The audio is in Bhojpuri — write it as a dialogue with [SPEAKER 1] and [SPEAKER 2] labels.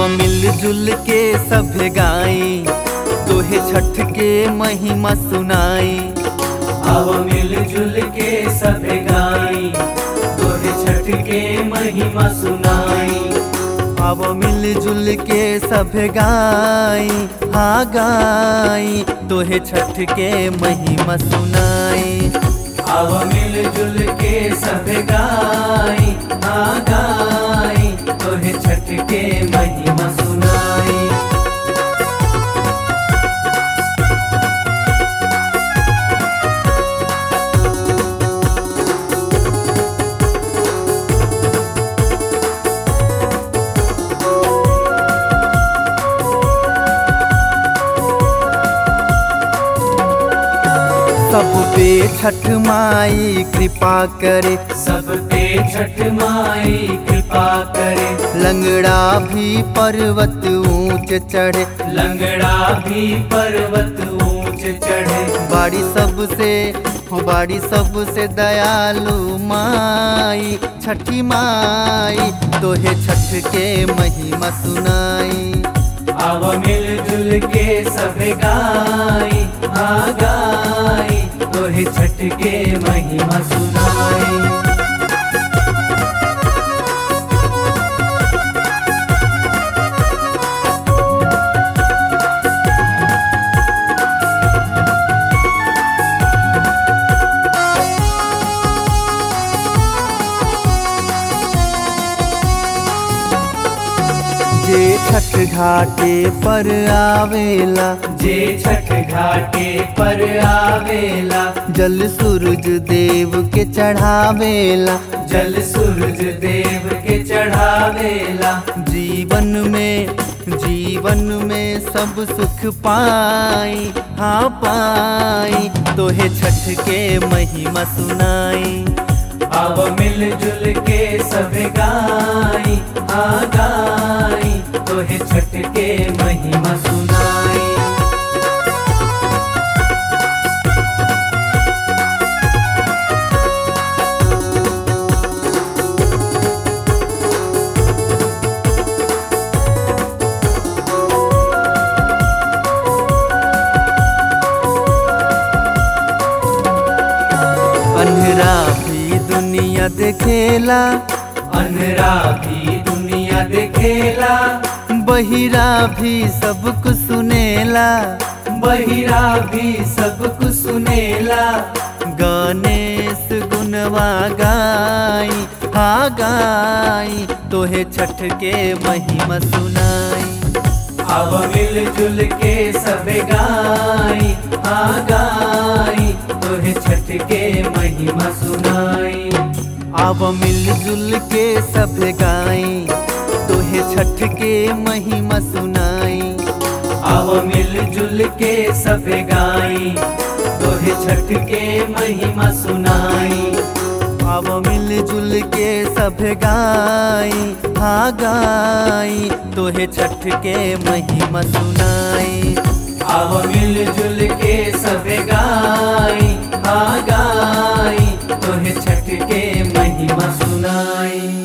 [SPEAKER 1] मिलजुल के सब गाई तोहे छठ के महिमा सुनाई
[SPEAKER 2] अब मिलजुल के सब गाई तोहे छठ के महिमा सुनाई
[SPEAKER 1] अब मिलजुल के सब गाई हाँ गाई तोहे छठ के महिमा सुनाई
[SPEAKER 2] अब मिलजुल के सब गाई हाँ गाई तोहे छठ के महिमा सुनाई
[SPEAKER 1] सब पे छठ माई कृपा करे
[SPEAKER 2] सब पे छठ माई कृपा करे
[SPEAKER 1] लंगड़ा भी पर्वत ऊंच चढ़े
[SPEAKER 2] लंगड़ा भी पर्वत ऊंच चढ़े
[SPEAKER 1] बाड़ी सबसे हो बाड़ी सबसे दयालु माई छठी माई तोहे छठ के महिमा सुनाई
[SPEAKER 2] अब मिलजुल के सब गाई आ गाई तोहे छठ के महिमा सुनाई
[SPEAKER 1] जे छठ घाटे पर आवेला
[SPEAKER 2] जे छठ घाटे पर आवेला
[SPEAKER 1] जल सूरज देव के चढ़ावेला
[SPEAKER 2] जल सूरज देव के चढ़ावेला
[SPEAKER 1] जीवन में जीवन में सब सुख पाई हाँ पाई तोहे छठ के महिमा सुनाई
[SPEAKER 2] अब मिलजुल के सब गाई आ गाई तोहे छठ के महिमा सुनाई
[SPEAKER 1] अंधेरा भी दुनिया देखेला
[SPEAKER 2] अनरा भी दुनिया देखेला
[SPEAKER 1] बहिरा भी सब कुछ सुनेला
[SPEAKER 2] बहिरा भी सब कुछ सुनेला
[SPEAKER 1] गणेश गुनवा गाई हा गाई तोहे छठ के महिमा सुनाई
[SPEAKER 2] अब मिलजुल के सब गाई आ गाई तोहे छठ के महिमा सुनाई
[SPEAKER 1] अब मिलजुल के सब गाई तोहे छठ के महिमा सुनाई
[SPEAKER 2] अब मिलजुल के सब गाई तोहे छठ के महिमा सुनाई
[SPEAKER 1] अब मिलजुल के सब गाई हा गाई तोहे छठ के महिमा सुनाई
[SPEAKER 2] अब मिलजुल के सब गाई आ गाई तोहे छठ के महिमा सुनाई